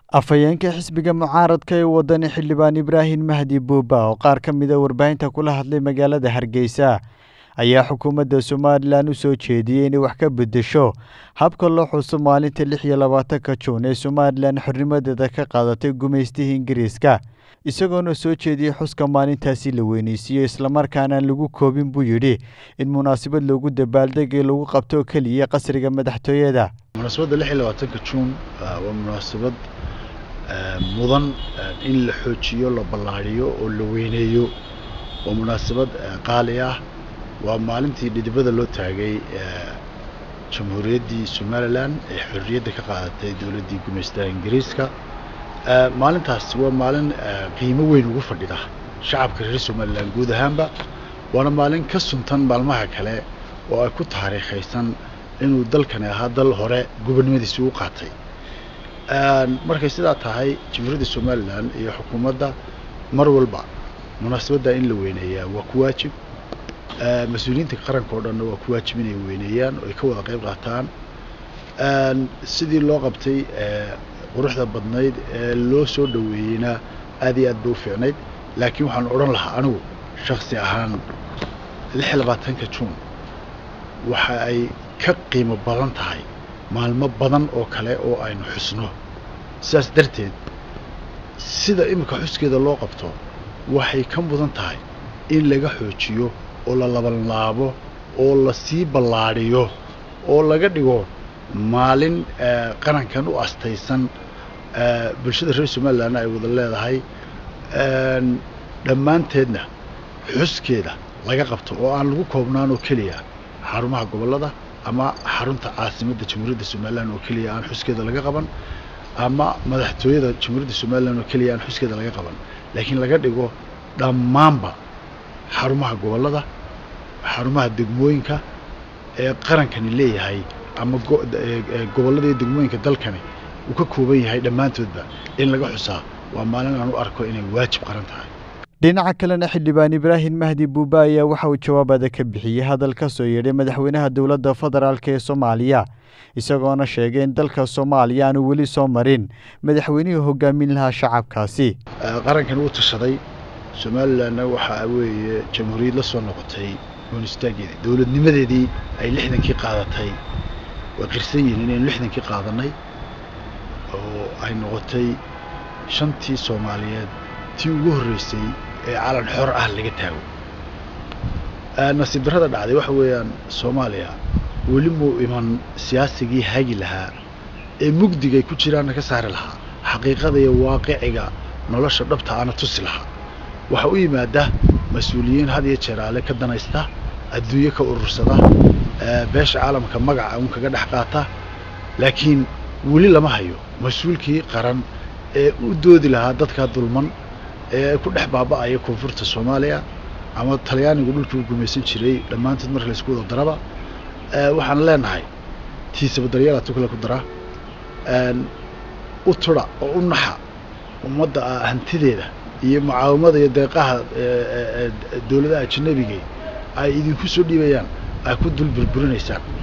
afhayeenka xisbiga mucaaradka ee wadani xildhibaan ibraahim mahdi buuba oo qaar ka mida warbaahinta kula hadlay magaalada hargeysa ayaa xukuumadda somalilan u soo jeediyey inay wax ka beddesho habka loo xuso maalinta lix iyo labaatanka juun ee somalilan xornimadeeda ka qaadatay gumaystihii ingiriiska isagoona soo jeediyey xuska maalintaasi la weyneysiiyo islamarkaanaan lagu koobin buu yidhi in munaasabad loogu dabaaldegay lagu qabto keliya qasriga madaxtooyada munaasabadda lix iyo labaatanka juun waa munaasabad mudan in la xoojiyo la ballaadhiyo oo la weyneeyo waa munaasabad qaali ah waa maalintii dhidibada loo taagay jamhuuriyaddii somalilan ee xorriyadda ka qaadatay dowladdii gumaystaha ingiriiska maalintaas waa maalin qiimo weyn ugu fadhida shacabka reer somalilan guud ahaanba waana maalin ka suntan maalmaha kale oo ay ku taariikhaysan inuu dalkani ahaa dal hore gobonnimadiisi u qaatay markay sidaa tahay jamhuuriyadda somalilan iyo xukuumadda mar walba munaasabadda in la weyneeyaa waa ku waajib mas-uuliyiinta qaranka oo dhanna waa ku waajib inay weyneeyaan oo ay ka wada qayb qaataan sidii loo qabtay quruxda badnayd ee loo soo dhoweeyeyna aad iyo aad bay u fiicnayd laakiin waxaan odhan lahaa anigu shaksi ahaan lix iyo labaatanka juun waxa ay ka qiimo badan tahay maalmo badan oo kale oo aynu xusno sidaas darteed sida iminka xuskeeda loo qabto waxay ka mudan tahay in laga xoojiyo oo la labanlaabo oo la sii ballaadhiyo oo laga dhigo maalin qarankan u astaysan bulshada reer somalilanna ay wada leedahay dhammaanteedna xuskeeda laga qabto oo aan lagu koobnaan oo keliya xarumaha gobollada ama xarunta caasimadda jamhuuriyadda somalilan oo keliya aan xuskeeda laga qaban ama madaxtooyada jamhuuriyadda somalilan oo keliya aan xuskeeda laga qaban laakiin laga dhigo dhammaanba xarumaha gobollada xarumaha degmooyinka ee qarankani leeyahay ama gobollada iyo degmooyinka dalkani uu ka kooban yahay dhammaantoodba in laga xusaa waa maalin aan u arko inay waajib qaran tahay dhinaca kalena xildhibaan ibraahim mahdi buuba ayaa waxa uu jawaabada ka bixiyey hadal ka soo yeedhay madaxweynaha dowladda federaalk ee soomaaliya isagoona sheegay in dalka soomaaliya aanu weli soo marin madaxweynihii hogaamin lahaa shacabkaasi qarankan uu tashaday somalilanna waxaa weeye jamhuuriyad la soo noqotay goonistaaggeedii dowladnimadeedii ay lixdankii qaadatay way qirsan yihiin inaynu lixdankii qaadanay oo ay noqotay shantii soomaaliyeed tii ugu horreysay ee calan xor ah laga taago nasiib darrada dhacday waxa weeyaan soomaaliya weli muu iman siyaasigii hagi lahaa ee mugdigay ku jiraanna ka saari lahaa xaqiiqada iyo waaqiciga nolosha dhabta ana tusi lahaa waxaa u yimaada mas-uuliyiin had iyo jeeraale ka danaysta adduunyo ka urursada beesha caalamka magaca uun kaga dhex qaata laakiin weli lama hayo mas-uulkii qaran ee u doodi lahaa dadkaa dulman ee ku dhex baaba'aya koonfurta soomaaliya ama talyaanigu dhulkii u gumaysan jiray dhammaantood marka laisku wada daraba waxaan leenahay tiisaba daryeelaa tukale ku dara u tudha oo u naxa ummadda hantideeda iyo mucaawamada iyo deeqaha dowladaha ajanabiga ay idinku soo dhiibayaan ay ku dul burburinaysaan